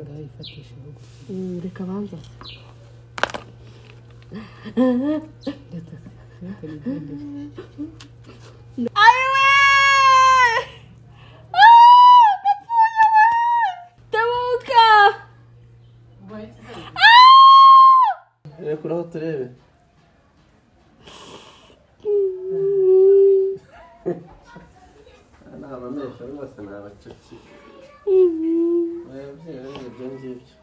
ndayifatisha bugufi Mm, reka abanza ndetse sinatari igendere ayiwe tebuka reka uraho turebe ni abamesha rwose ni abacuki ababyeyi bariye ibyo ngibyo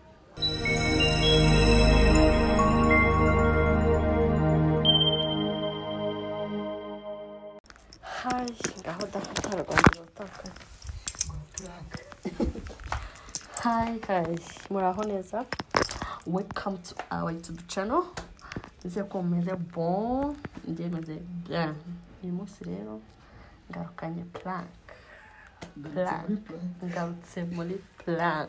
hayi ngaho dafata rwanda rutaka hayi hayi muraho neza welcome to our youtube channel nizeye ko mumeze bon njye meze bien uyu munsi rero ngarukanye plank Plan. ngarutse muri plan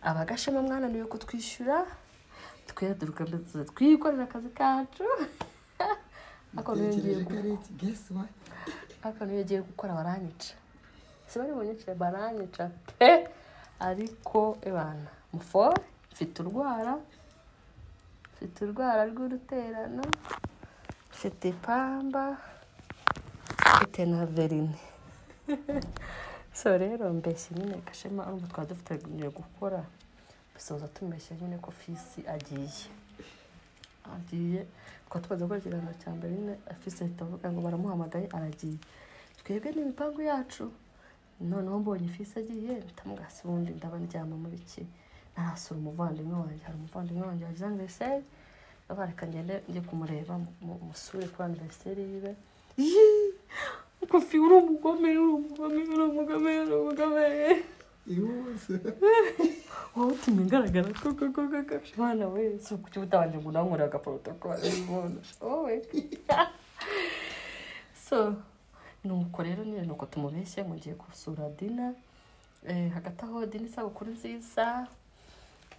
abagashema mwana niwe kutwishyura tweduruka ndetse twikorera akazi kacu ako nongeye tegereje ko gu- ari iki geswa ako nongeye gukora baranyica sibari bunyicire baranyica pe ariko ebana mufore mfite urwara mfite urwara rw'uruterano mfite ipamba mfite na verine so rero mbeshye nyine gashema urumva twaba dufatanyije gukora bisoza tumeshye nyine ko fisi agiye agiye twaba tumaze gukora ikiganiro cya mbere nyine fisi ahita avuga ngo baramuhamagaye aragiye twebwe n'imipangu yacu noneho mbonye fisi agiye bitamugasi ubundi ndabandyama muri ki narasura umuvandimwe wanjye hari umuvandimwe wanjye wagize aniveriseri ndavuga reka ngende njye kumureba mu- musure kuri aniveriseri yiwe Yii! kofi uri umugome uri umugome uri umugome uri umugome ihuse wowe utumye ngaragara koko koko koko mwana we si ukuki utabanje ngo unanywere agaporotokole umuntu wowe so nuko rero nyine nuko tumubeshye mugiye gusura dina Eh, hagati aho dina isabukuru nziza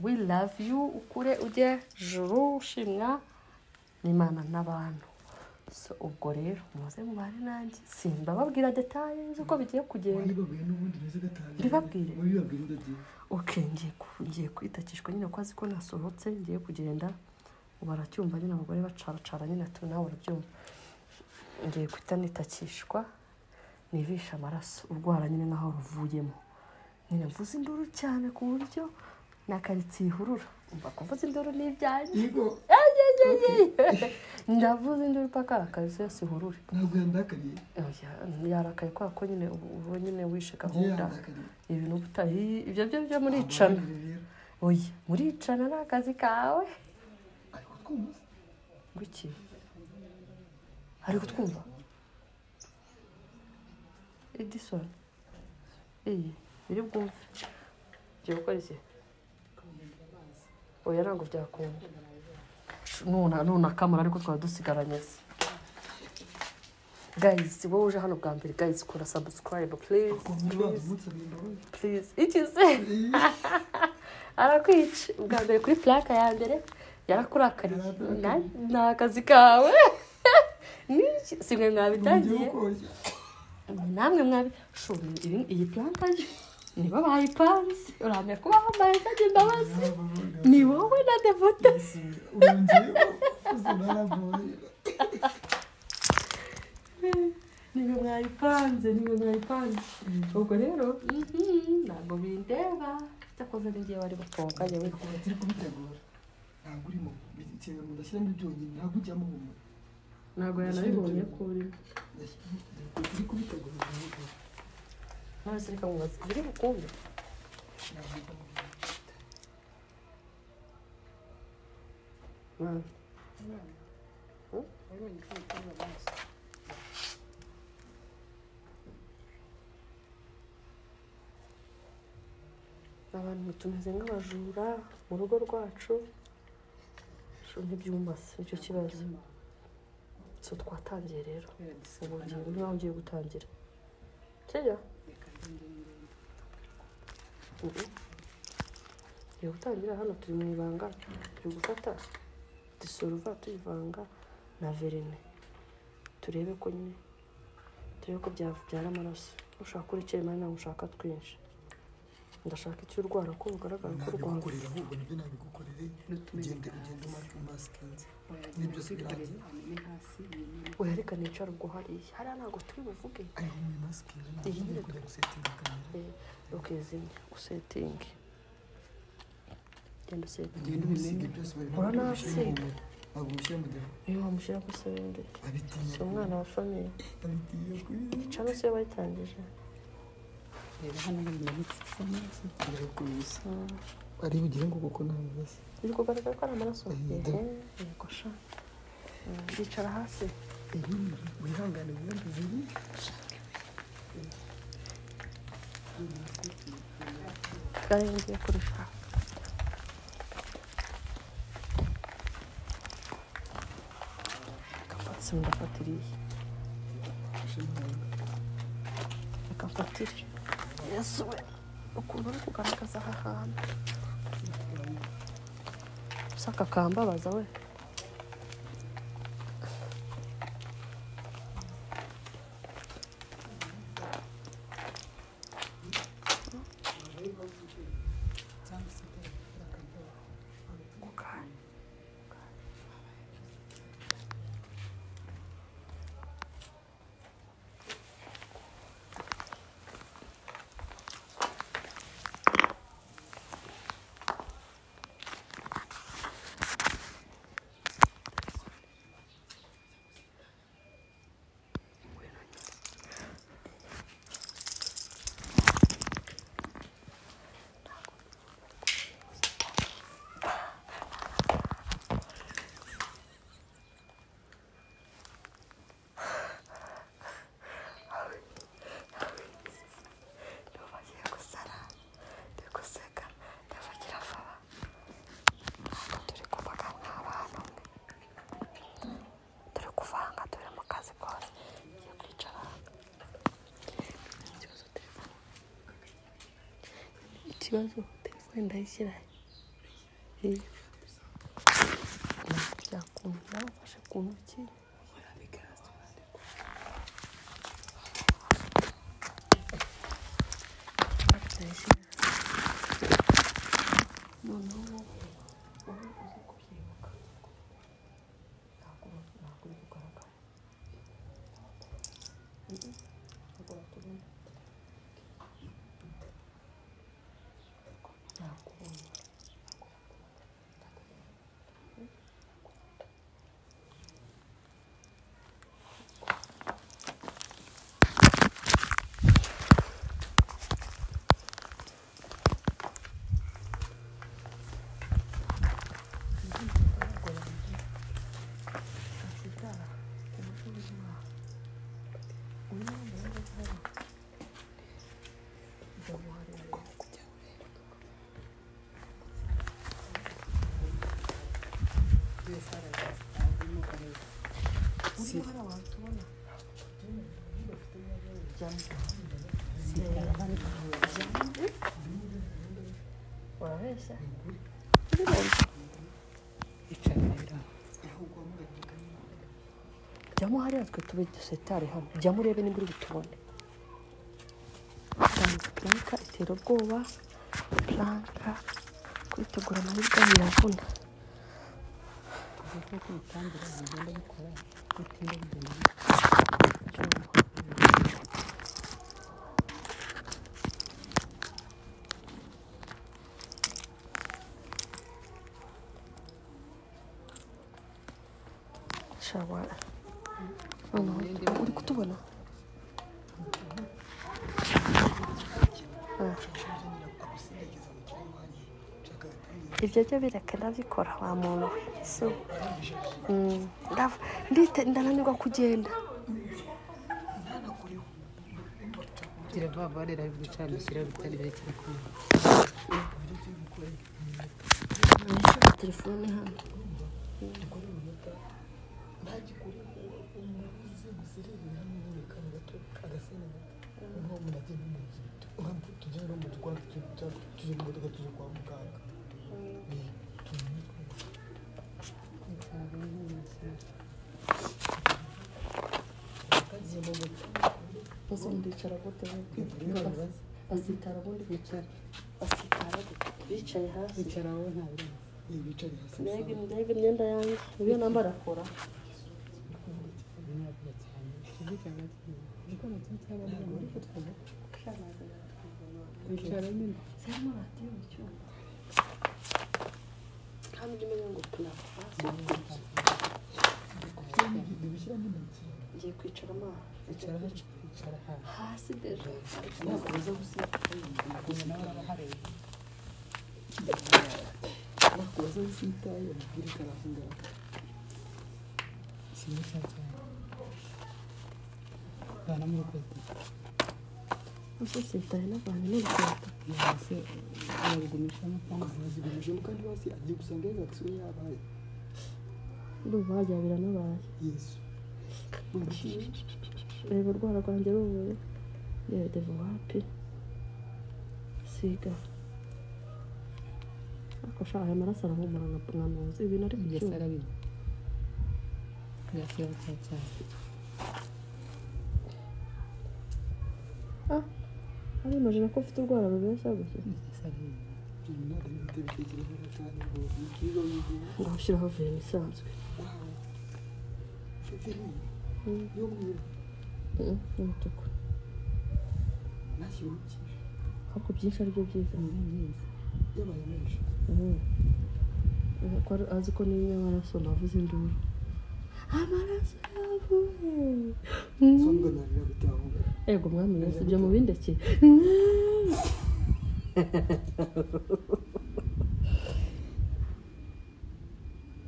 we love you ukure ujye juru ushimwa n'imana n'abantu so ubwo rero muze mubare nanjye simbababwira detaye z'uko bigiye kugenda wayibabwiye n'ubundi neza gatanu Mbibabwire. wabibabwiye udagiye ok ngiye ku- ngiye kwitakishwa nyine ko azi ko nasohotse ngiye kugenda baracyumva nyine abagore bacaracara nyine tu nawe barabyumva ngiye guhita nitakishwa nibishe amaraso urwara nyine nk'aho ruvuyemo nyine mvuze induru cyane ku buryo nakaritsiye ihurura umva kuvuza induru ni ibyanjye yego ndavuza induru paka akaritsiye yose ihurure ntabwo yandakariye Oya, yarakaye kubera ko nyine ubu ubu nyine wishe ngiye gahunda yandakariye ibintu butahi ibyo byo byo muricana Ababarire rero. oya muricana ni akazi kawe ari kutwumva se? ngwiki ari kutwumva edison iyi biri bwumve ugiye gukora iki oya ntabwo byakunda nuna nuna kamara ariko twaba dusigaranye se gayizi wowe uje hano bwa mbere gayizi kora sabusikarayibu purize Bakunda bazi umunsi abimbabaye. purize ikize arakwica ubwa mbere kuri plaka ya mbere yarakurakariye Na- ni akazi kawe Niki? si mwe mwabitangiye Ngiye kokoshya. namwe mwabi shuri ibi- iyi plaka yo, nibo bayipanze urahamya kuba wambaye ntajya imbabazi ni wowe na devote Urongeyeho, uzi naravuye. niwe mwayipanze niwe mwayipanze ubwo rero mhm, ntabwo bindeba cyakoze n'igihe bari batonganye we Kuva turi kubitegura ntabwo urimo ikintu mudashyiramo ibyonyine ntabwo ujyamo humura ntabwo yanabibonye ko uri turi kubitegura ntabwo none reka mubaze biri bukumve ntabwo Mwana. abantu tumeze nk'abajura mu rugo rwacu sho ntibyumva se nicyo kibazo so twatangiye rero ubu ngiye niba ugiye gutangira kiriya ubu turi gutangira hano turi mu ibanga turi gufata disoruva tuyivanga na verine turebe ko nyine turebe ko byabyara amaraso ushaka urekeye mani ntabwo ushaka twinshi ndashaka icyo urwara ko bugaragara ko urwaye nabigukorera ahubwo nibyo nabigukorere ugende ugende umasikenze ni byose birangiye wereka nicara ubwo hariya hariya ntabwo turi buvuge ariko muri masike ntabwo Iyi ngiye nyine- kujya gusetinga kamera ukizimya usetingi genda usetingi ugende ubisiga byose bari ntabwo Urabona ubishyira mu asiga? muntu ntabwo ubishyira mu gihe iyo wamushyira ku sebende abitinya si umwana wa famiye abitinya kuri cyangwa se iyo bayitangije reba hano bimanitse isa neza kugira ngo ubise ari bugire ngo kuko ntabwo ubise biri kugaragara ko ari amaraso Mhm. yehe yego sha Mm, yicara hasi wihangane wiyambe ziri kandi ngiye kurishaka akafatsi ndafatiriye fashe ntabwo akamfatire yesu we ukuntu uri kugaragaza aha hantu gusa kakambabaza we bagiye gusara ndi guseka ndavugira vuba ntabwo turi kuvuga nk'abantu turi kuvanga turi mu kazi kose ngiye kwicara ikibazo telefone ikibazo telefone ndayishyira he byakunda ufashe ku ntoki ndayishyira noneho wowe uzi kubyibuka ntabwo ntabwo uri kugaragara Mm-mm, ntabwo watubona ntabwo ubonye uriho hari abantu tubona urabeshya icara rero jyamo hariya twe tube dusetare hano jyamo urebe nimba uri butubone Tanze planka itera ubwoba planka kwitegura amahirwe biravuna kuko kuko ubutambire bugenda bukora butinda bugenda shabara noneho uri kutubona agusindagiza mu kiremwaye nshaka agatambira ibyo byo bireke ndabikora wa muntu we ese we Mm, ndava- ndite- ndananirwa kugenda kugira vuba vuba rero ari gucanukira bitari birekire kumva telefone hano umuguzi guserebera n'uburekano gato agasena gato nko umuntu agenda mu nzu nkampu tujye no mu twatsi tujye tujya- tujye mu modoka tujye kwa muganga Eh, tujye- ese ndicara gute we? tujye- azitara ubundi kwicara bicaye hasi bicara wowe nta birimo Iyi bicaye hasi mbega mbega imyenda yanjye iyo nambara kora imyaka cyane bicara hasi kuko nta kintu cyaba birimo ariko twumva bicara nyine zirimo radiyo mu cyumba hano ujya umenya ngo tunapfa Ndi gushyiramo intoki ngiye kwicaramo aha bicara hacu bicara hasi hasi deje ntabwo baza gusiga umuntu nawe aba ahareba nakubaza usitaye umubwire ko arahungara kimwe cya cyane banamurokotse usosiyetaye n'abantu n'urukweto yahise barugumishamo cyangwa se ukazazigumijemo kandi basi agiye gusanga yagakisiwe yabaye ndumva hajya biranabaye yesu reba urwara rwanjye ruvuye yewe deva wapi siga ariko sha aya maraso arahumura nka nka ntuzi ibi nari mu yahise cyuma arabiba yahise cya cyane ari imajina ko ufite urwara rubeshya gusa yahise arabiba ibi ntabwo ari ibiti bitekerezo cyane ngo ibyiza w'igihe ngo ushyiraho verine isanzwe wawe mfite nini y'umweru Mm, y'umutuku nashyireho byinshi ariko byinshi ari byo byiza ni byiza yabaye menshi Mm. Ko ari- azi ko n'inyamaraso navuze induru amaraso yavuye so mbonanira bitahunga ego mwami yesu ibyo mu bindekeye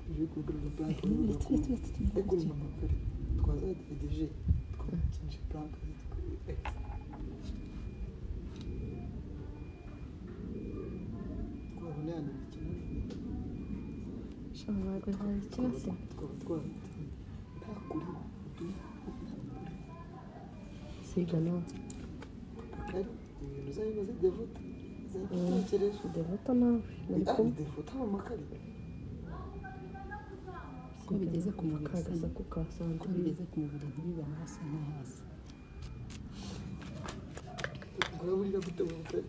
ibyo kugaragaza purante ariko ni amakare twazagerageje twakinje purante twabona yanimikino shama ntabwo ntazi ikibazo tukaba twafite nta kuri utumye siga nawe ari ibintu uzajya uzajya vuta uzajya utekereje devota nawe nari ah kumwe idefuta mu makare ko bigeze ku mubiri ka gasaku ka ko santire bigeze ku mubiri ntibibe amaraso nko hasi uraburira gute mu butare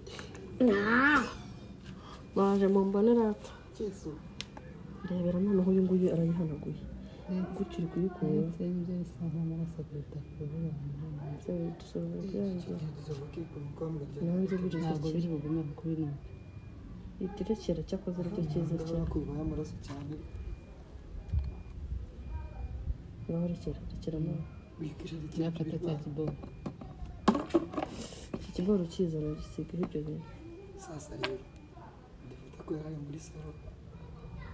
baje mu mbonerata cyeso ndebera noneho uyu nguyu arayihanaguye gutyo uri kuyikura ibyo bisa nk'amaraso kuruta kuvuga ngo ibyo bidusubira byanjye gerageza gukika umukambwe nanjye buriza ntabwo biri kiri bugume kuko biri mu itirekera cyakoze aricyo cyiza cyane ko bibaye amaraso cyane nawe rekera rekera nawe wikishije cyakata cya kiboko iki kigoro cyiza nagisigaho ibyo bintu sasa rero ndifata ko yari ari muri saro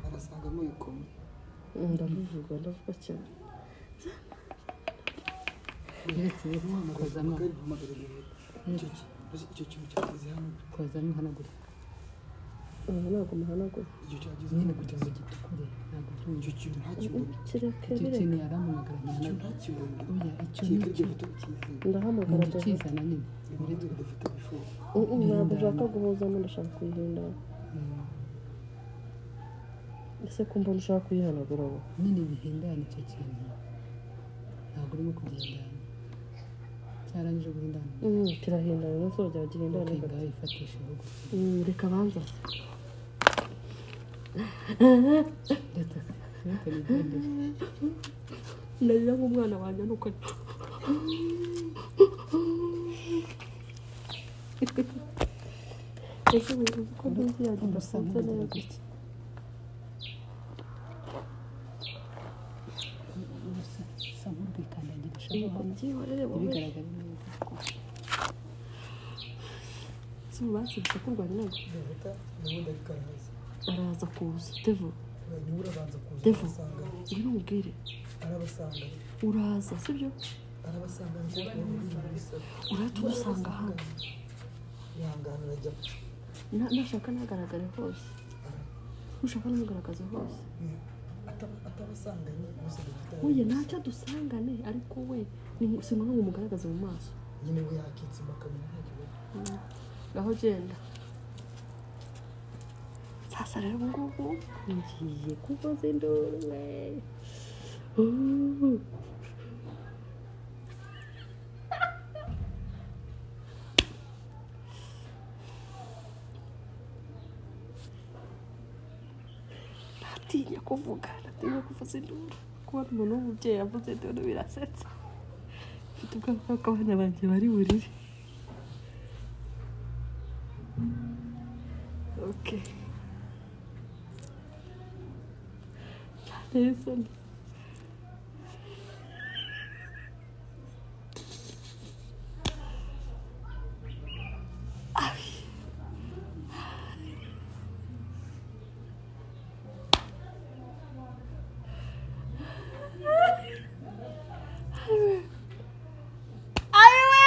arasangamo ikoma Mm, ndabivuga ndavuga cyane uretse umuhamagarira kozamo amagare umuhamagara ibintu icyo ki- uzi icyo kintu cyageze hano kozamo hanagura ubu ntabwo muhanagura icyo cyageze nyine hano kugira ngo kugeza gitukure ntabwo byumva icyo kintu ntakibona kireke icyo bireke kintu yaramuhamagara icyo kintu ntakibona nyine oya kika icyo nicyo iryo foto kizi ndahamagara ntabwo devota ukizana nyine muri twe dufite bifuza Mm, mm, ntabwo ushaka guhuzamo ndashaka kuyihindura ese ko mbona ushaka kuyihanagura wowe nyine bihindana icyo kintu ntabwo urimo kugendana cyarangije guhindana Mm, kirahindana umunsi wajya gihindana ukenda wayifatishaho gusa Mm, reka banza ndetse ndetse n'igendere narira nk'umwana wanjye nuko ese ubu uzi ko nzi yanjye urusa idafunze n'urugira neza gutya urusa usa nk'urwikandagirisha nuko byihorere wowe ntibigaragare neza si ubu basibye ko urwanya ntabwo dufata ubundi ariko araza araza kuza devo niba urabanza kuza Devo. arabasanga uri bumubwire arabasanga uraza sibyo arabasanga ariko arabasanga muri saro uratumusanga hano yihangana arajya Na- nashaka ntagaragare hose nushaka namugaragaza hose Ataba- atabasanganye gusa dufite oye ntacyo dusangane ariko we ni- si ngombwa ngo umugaragaze mu maso nyine we yakitsimba akamenya nta kibazo ngaho genda sasa rero ubu ngubu ngiye kuvuza induru we Uh. ndatinya kuvuga ndatinya kuvuza induru kubona umuntu w'umubyeyi yavuze induru birasetsa mfite ubwoba bw'uko abana banjye bari burire oke byanteye isoni Ayiwe!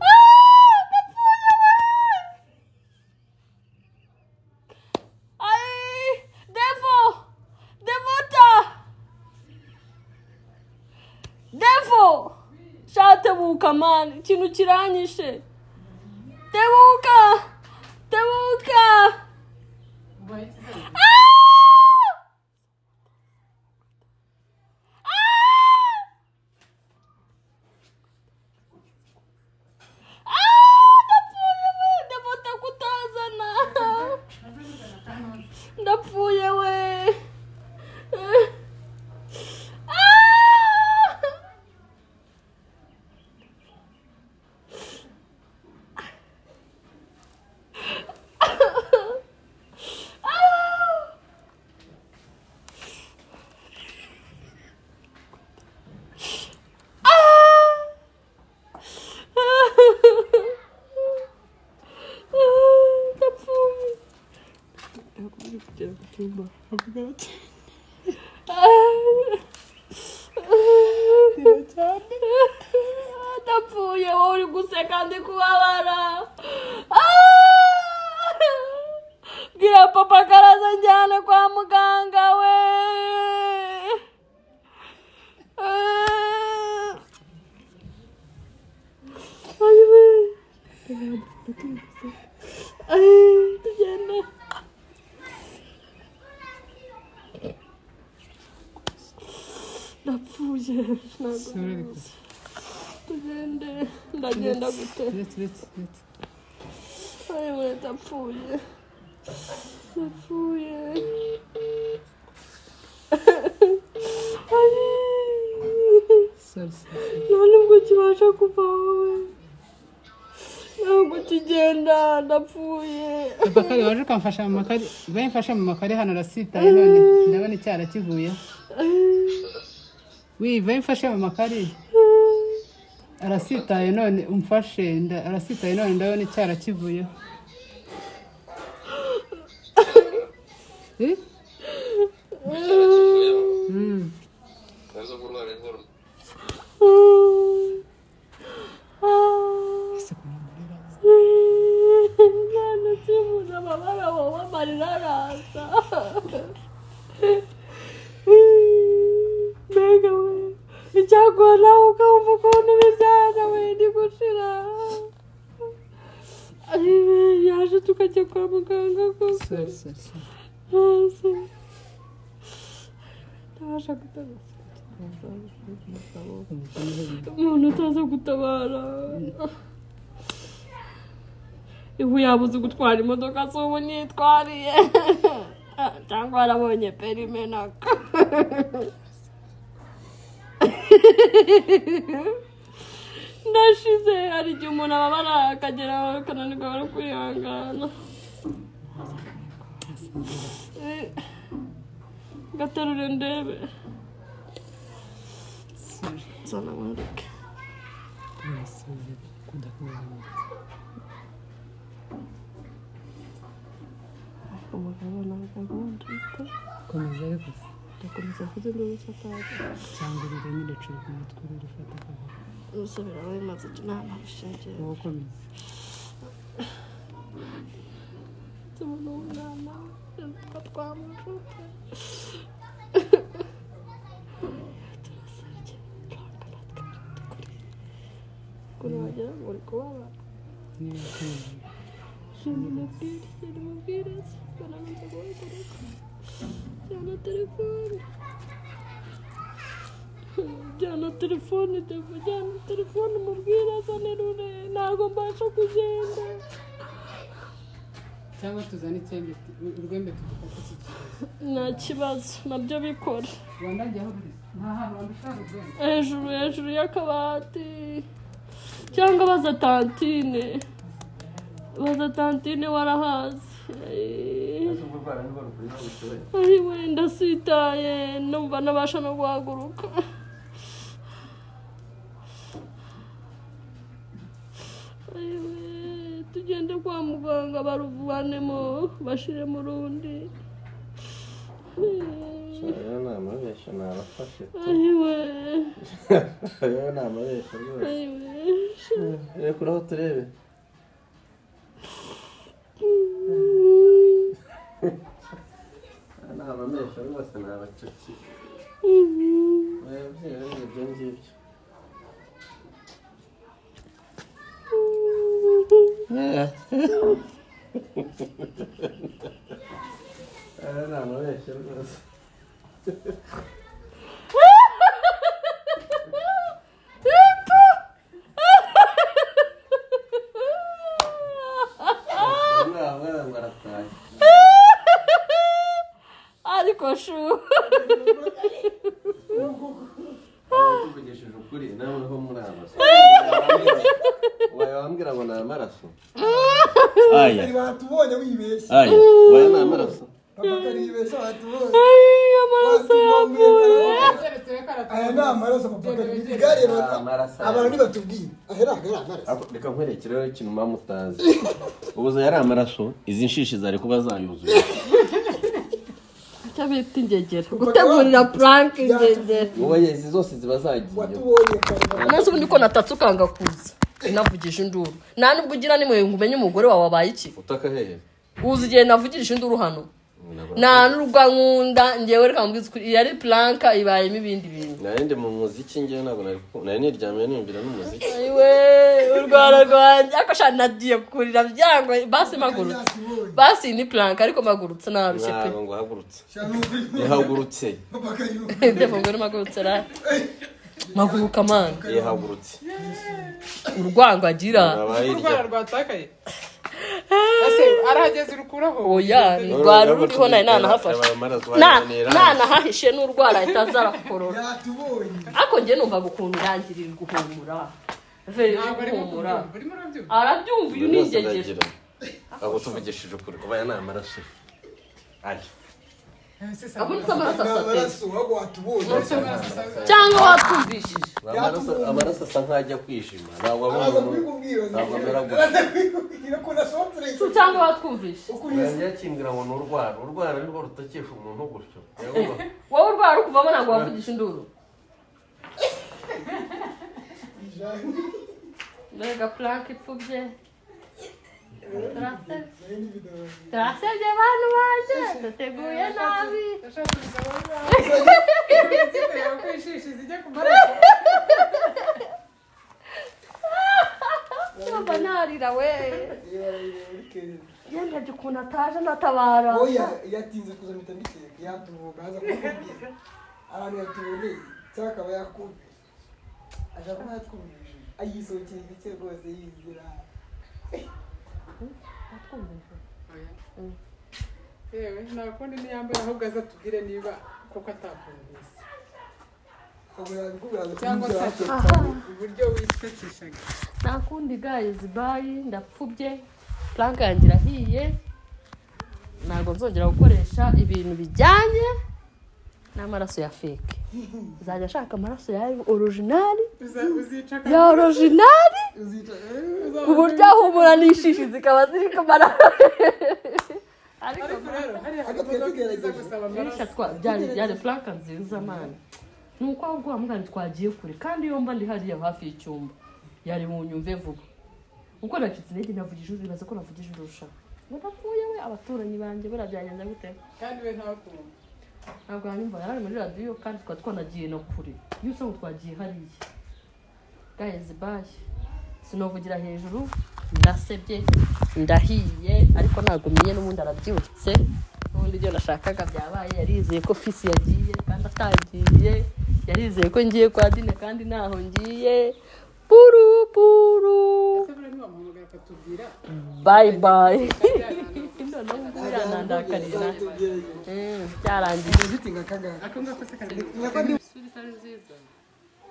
Ah, ndapfuye wewe! Ayi! Devo! Devota! Devo! shatebuka mani ikintu kiranyishe tebuka tebuka Ah! Ah! Ah, ndapfuye we ndabota kutazana ndapfuye we Ah! Ah! Ah! Ndapfuye. Ndapfuye kugera mu cyumba. Avuga ati. Ah, Ndapfuye wowe uri guseka ndi kubabara. Ah! Bwira papa karaza njyane kwa muganga we. Ah. Ay, güey. Ay, Diana. Ndapfuye ntabwo tugende ndagenda gute Uretse uretse uretse ayiwe ndapfuye ndapfuye Ay. sori sori nta nubwo kibasha kuva wowe ntabwo kigenda ndapfuye abakari waje ukamfasha mu makare bayimfashe mu makare hano arasitaye none ndabona icyara kivuyeho wi bayimfashe mu makare arasitaye none umfashe nda- arasitaye none ndabona icyara kivuyeho Eh? Mm. Ese kuntu umurira. nta kibuza amabara wowe amarira araza mbega we icyaguha nawe ukabumva ukuntu bibyara we ni gushira Ayiwe, yaje tukajya kwa muganga kose Sorry, sorry, sorry. hasi ntabasha gutabara umuntu utaza gutabara ihu yabuze gutwara imodoka si ubu nitwariye cyangwa warabonye perime naka ndashize hari igihe umuntu ababara akagera akananirwa no kwihangana gaterure ndebe nsana mwereke umugabo ntabwo agunda ufite Komeza ariko ndakomeza kuko induru zataza cyangwa urire nyine curuka umutwe urire ufata akaboko. usubira we maze inama bishingiye Wowe komeza. tubona umwana yitwa twamujuka turasabye turanga natwe by'ukuri ukuntu wagira ngo uri kubabara Niba ukomeye. Şimdi mobile, yeni mobiles. Bana bize boy gerek. Cana telefon. Cana telefoni defu. Cana telefoni mubwira asa nerure. Ntago mbasha kugenda. cyangwa tuzane icyembe tu- urwembe tugufate tukibaza nta kibazo nabyo bikora rwanda jya aho ruri nta hantu wanda ushaka urwembe hejuru hejuru y'akabati cyangwa baza tantine baza tantine warahazi Eh, ubwo urwara niba rukuri niba rushoboye ari we ndasitaye numva nabasha no guhaguruka Ari we, tugende kwa muganga baruvanemo bashiremo urundi Eh, rero ni amabeshya ni abafashe ari we rero ni amabeshya rwose ari we reka uraho turebe ni abamesha rwose ni abacaki ababyeyi rero ni ibyo ngibyo rero ni amabeshya rwose umwana mwana ngo arataye ariko shu tuvugishije ukuri nawe uriho muri amaraso wayabambwira ngo ni amaraso aya batubonye wibeshya aya waya ni amaraso amakaribeshya batubonye amaraso yavuye aya ni reka amaraso mupaka igare Ni amaraso. abantu ntibatubwiye ahera ahera amaraso Ako- reka nkwerekereho ikintu muba mutazi ubuze yari amaraso izi nshishi zari kuba zayuzuye icyo bita ingegera gutegurira puranke ingegera wowe izi zose ziba zagiye watubonye kare umunsi ubundi ko natatse ukanga kuza navugije induru nta nubwo ugira nimwe ngo umenye umugore wawe abaye iki utaka hehe uzi igihe navugirije induru hano nta n'urwa nkunda ngewe reka mbwiza ukuri yari puranka ibayemo ibindi bintu narinde mu muziki ngewe ntabwo nari ku- nari niryamiye niyumvira n'umuziki ayiwe urwara rwanjye ariko shana nagiye kurira byangwa basi mpagurutse basi ni puranka ariko mpagurutse narushye pe ntabwo ngo uhagurutse shanuburi ihagurutse mupaka ndetse mbona mpagurutse ra mpaguruka mani ihagurutse urwango agira Urwaye irya. urwara rwatakaye ese arahageze urukuraho oya ni rwari ruriho nayo nanahafashe Yabaye amaraso, Na- wayanira. nanahahishe n'urwara ahita azarakorora yatubonye ariko njye numva gukunda irangirira guhumura veri ntabwo ari guhumura guhumura urimo urabyumva arabyumva uyu Buri ni wese ingegera aragira. ahubwo tuvugishije ukuri ubaya ni amaraso aya ese se abonetse amaraso ni asatse amaraso ahubwo watubonye cyangwa watwumvishije Amaraso- amaraso asa nk'ajya kwishima ntabwo aba araza umuntu kubikubwira Ntabwo amera gutya. araza kubikubwira ko nasohotse Se cyangwa watwumvishije ukuriye yakimbwira ngo ni urwara urwara nirwo rutakisha umuntu gutyo Yehova. wowe urwara uri kuvamo ntabwo wavugisha induru mbega puranke ipfubye turasebye bantu baje duteguye nabi ndashaka kubisobanura ko ishishi zijya ku maraso yumva narira we yendabye ukuntu ataje natabara oya yatinze kuza mpita mbiteka yatuvuga aza kukubwira abantu yatuboneye cyangwa akaba yakubwiye ashaka kuba yatwumvije ayisohokeye igice rwose yizira yewe nta kundi niyambaye ahubwo aza tubwire niba koko atakumvise akaba yakubwira ngo cyangwa tujye se hakurya. uburyo wisekishaga nta kundi gayizi bayi ndapfubye puranke yanjye irahiye ntabwo nzongera gukoresha ibintu bijyanye n'amaraso ya feke uzajya ashaka amaraso ya orojinari Uza- uzica ya orojinari uzica ku buryo ahumura n'ishishi zikaba ziri kumara ariko ariko rero hariya hari Ariko twari imodoka iza tugerageza. gusaba Murisha amaraso twa byari byari Frank nziza mani ni uko ahubwo wa mwana twagiye kure kandi iyo mba ndi hariya hafi y'icyumba yari mu nyumve vuba uko nacitse intege navugije ijuru bibaza ko navugije ijuru rusha ndapfuye we abaturanyi banjye buriya byagenze gute kandi we ntakumva ntabwo yanyumva yari ari muri radiyo kandi twari twanagiye na kure iyo usanga twagiye hariya gayezi bayi sinovugira hejuru ndasebye ndahiye ariko ntabwo umenye n'ubundi arabyutse n'ubundi ibyo nashakaga byabaye yarizeye ko fisi yagiye kandi atagiye yarizeye ko ngiye kwa dine kandi ntaho ngiye buru buru ese buriya ntiwamuhamagara akatubwira bayi bayi kandi yari ahantu noneho ubu ngubu yanandakarira tugereye Mm, byarangiye ufite nka kangahe ako ngako se kari kandi isura itari nziza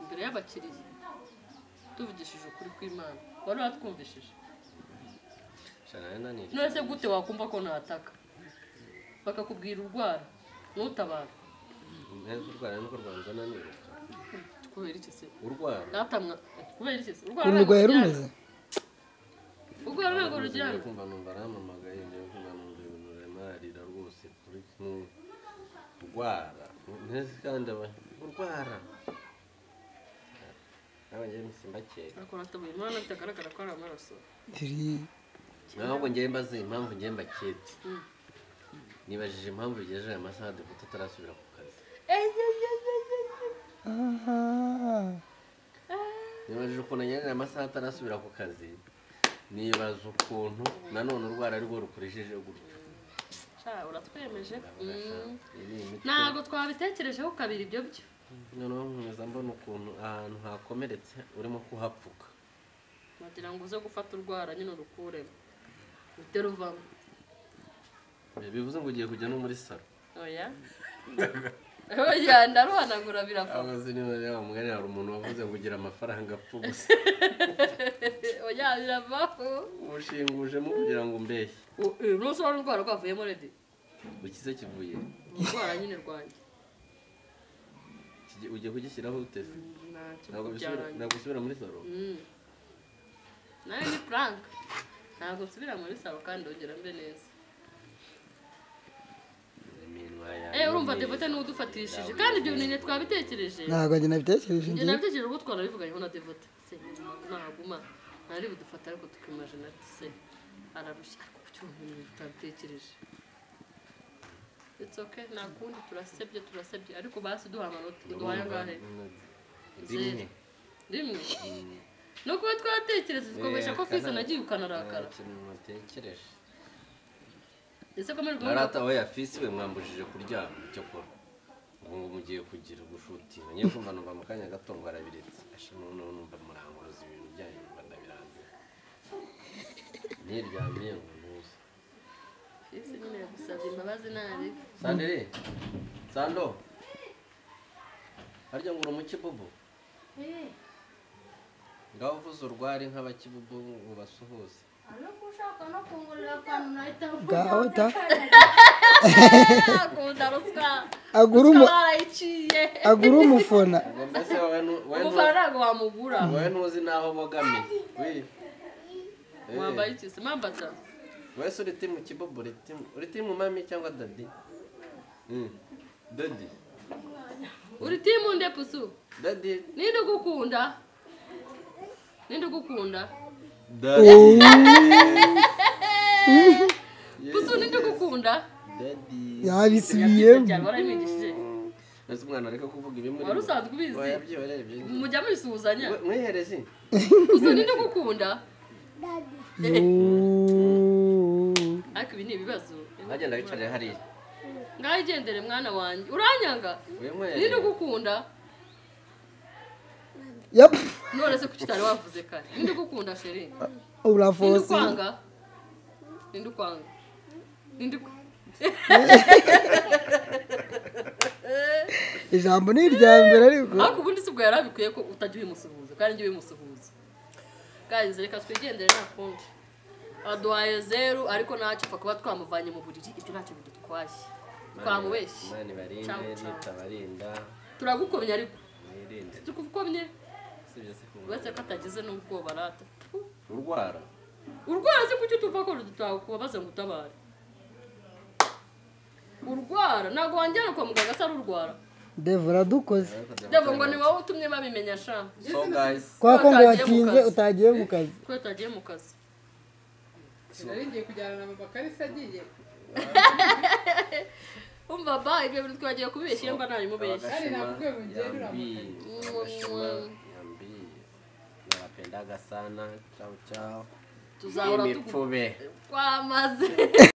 imbere y'abakiriya tuvugishije ukuri kw'imana wari watwumvishije none se gute wakumva ko nataka bakakubwira urwara ntutabara kubera iki se urwara natamwa kubera iki se urwara ururwaye rumeze urwara ntabwo ruryana kumva numva arampamagaye njyewe kumva numva ibintu biramarira rwose kuri kimwe urwara ntese kandi aba urwara nawe njyewe mbakeka akora atabuye imana bitagaragara ko ari amaraso turi ntabwo njyewe mbaze impamvu njyewe mbaketse nibajije impamvu bigejeje aya masaha dufite utarasubira ku kazi nibajije ukuntu ngejeje amasaha atarasubira ku kazi nibaza ukuntu nanone urwara ari rwo rukoresheje gutyo sha uratwemeje Ndavuga sha, iyi ni imitwe. ntabwo twabitekerejeho kabiri ibyo byo noneho nkomeza mbona ukuntu ahantu hakomeretse urimo kuhapfuka wagira ngo uze gufata urwara nyine urukuremo uhite ruvamo bivuze ngo ugiye kujya no muri salo oya oya ndaruhanagura biravamo abazi niba yaba mugari hari umuntu wavuze ngo ugira amafaranga apfa ubusa oya biravamo ubushingujemo kugira ngo umbeshye ntusora urwara rwavuyemo redi ukize kivuye urwara nyine rwanjye Kigi- ugiye kugishyiraho uteze ntacyo ntabwo bisubira byarangiye ntabwo bisubira muri salo Mm. nawe ni frank ntabwo nsubira muri salo kandi ongera mbe neza iminwa yawe Eh urumva ni- devote niwe udufatishije kandi ibyo bintu nyine twabitekereje ntabwo njye nabitekereje ibyo njye nabitekereje ubwo twanabivuganyeho na devote se nahaguma ntari budufate ariko tukimajina se ararushya ariko kuki ubu bintu tutabitekereje It's okay, nta kundi turasebye turasebye ariko basi duha amanota duhaye angahe rimwe rimwe no kuba twatekereza twumvisha ko fisa nagiye ukanarakara ikintu natekereje ese ko muri ubwo narata aho yafisi we mwambujije kuryama icyo kora ubu ngo mugiye kugira gushutinga ngiye kumva numva mu kanya gato ngo arabiretse ashima noneho numva muranguruza ibintu byanyu numva ndabirambiwe niryamiye ngo ntuze fisa nyine yagusabye imbabazi nabi sandere sando harya ngo uri umukibubu ngaho uvuze urwari nk'abakibubu ngo basuhuze ngaho ta akunda ruswa agura umu ukaba yarayiciye agura umufona ngo mbese wowe nu- wowe nu- umufana ntabwo wamugura wowe ntuzi n'aho bogamiye we Eh. wambaye iki se mpambaza wese uri timu kibobo uri timu uri timu mami cyangwa dadi Mm. dadi uri timu nde pusu dadi ninde ugukunda ninde ugukunda dadi pusu ninde ugukunda dadi yabisubiyemo cyane warabimwigishije ese umwana areka kuvuga ibimuri wari usanzwe ubizi ubizi mujya mubisuhuzanya mwiherezi pusu ninde ugukunda ariko ibi ni ibibazo agenda yicarira hariya ngaho igendere mwana wanjye uranyanga uyu ninde mwiherezi ugukunda yap none se kuki utari wavuze kare ninde ugukunda sheri ninde urafose ukwanga ninde ukwanga ninde uku- ijambo ni irya mbere ariko ariko ubundi si ubwo yari abikwiye ko utajya ubimusuhuza kandi njye ubimusuhuza bwagenze reka twigendere nta kundi aduhaye zeru ariko ntacyo upfa kuba twamuvanye mu buriri ibyo ntacyo bidutwaye twamubeshye Imana Ciao, ibarinde ciao. nitabarinda turagukomye ariko mwirinde tukuvukomye sibyo se kumva uretse ko atagize n'ubwoba arata urwara urwara se kuki tuva ko tutakubabaza ngo utabare urwara ntabwo wanjyana kwa muganga se ari urwara devura dukoze ndabwo ngo ni wowe utumye babimenya sha so guys kwa ko ngo Utagiye mu kazi. watinze utagiye mu kazi ko utagiye mu kazi nari ngiye kujyana na mubakari se agiye umva ba ibyo bintu twagiye kubibeshya mba ntabimubeshya Yaani nakuwe mjeni na yambii nawapendaga sana chao chao tuzahora tugu- mipfube twamaze